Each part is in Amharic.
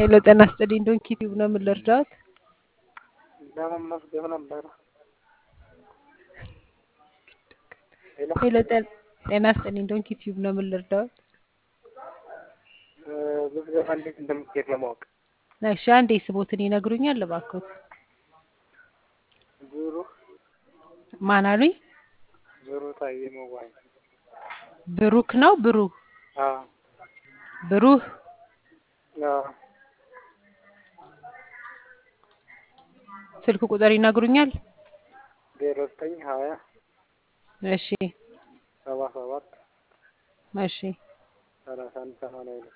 ሄሎ ጤና ይስጥልኝ ዶንኪ ቲዩብ ነው ምን ልርዳዎት? ለመመዝገብ ነበረ። ሄሎ ሄሎ ጤ- ጤና ይስጥልኝ ዶንኪ ቲዩብ ነው ምን ልርዳዎት? እ፣ ምዝገባ እንዴት እንደምትሄድ ለማወቅ እሺ አንዴ ስቦትን ይነግሩኛል እባክዎት? ዙሩ ማን አሉኝ? ዙሩ ታዬ መዋኝ ብሩክ ነው ብሩህ አዎ ብሩህ አዎ ስልክ ቁጥር ይነግሩኛል? ዜሮ ዘጠኝ ሀያ እሺ ሰባ ሰባት እሺ ሰላሳ አንድ ሰማንያ ሁለት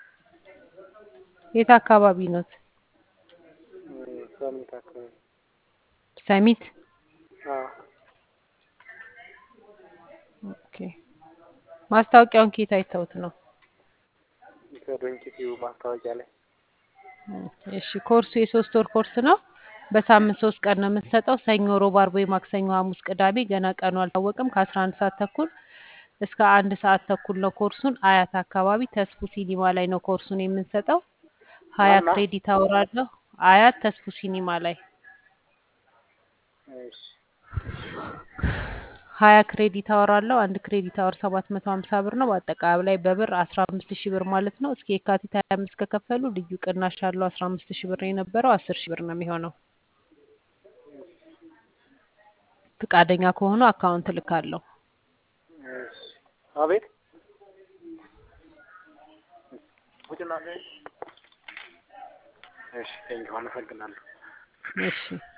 የት አካባቢ ኖት? እ፣ ሰሚት አካባቢ ሰሚት አዎ ኦኬ ማስታወቂያውን ከየት አይተውት ነው? ከዶንኪ ቲዩብ ማስታወቂያ ላይ እሺ ኮርሱ የሶስት ወር ኮርስ ነው። በሳምንት ሶስት ቀን ነው የምንሰጠው። ሰኞ፣ ሮብ፣ አርብ ወይ ማክሰኞ፣ ሐሙስ፣ ቅዳሜ ገና ቀኑ አልታወቅም። ከአስራ አንድ ሰዓት ተኩል እስከ አንድ ሰዓት ተኩል ነው ኮርሱን። አያት አካባቢ ተስፉ ሲኒማ ላይ ነው ኮርሱን የምንሰጠው። ሀያ ማና ክሬዲት አወር አለው። አያት ተስፉ ሲኒማ ላይ እሺ ሀያ ክሬዲት አወር አለው። አንድ ክሬዲት አወር ሰባት መቶ ሀምሳ ብር ነው። በአጠቃላይ በብር አስራ አምስት ሺህ ብር ማለት ነው። እስከ የካቲት ሀያ አምስት ከከፈሉ ልዩ ቅናሽ አለው። አስራ አምስት ሺህ ብር የነበረው አስር ሺህ ብር ነው የሚሆነው። ፈቃደኛ ከሆኑ አካውንት ልካለሁ። እሺ አቤት ውጭና እሺ ቴንኪው አመሰግናለሁ እሺ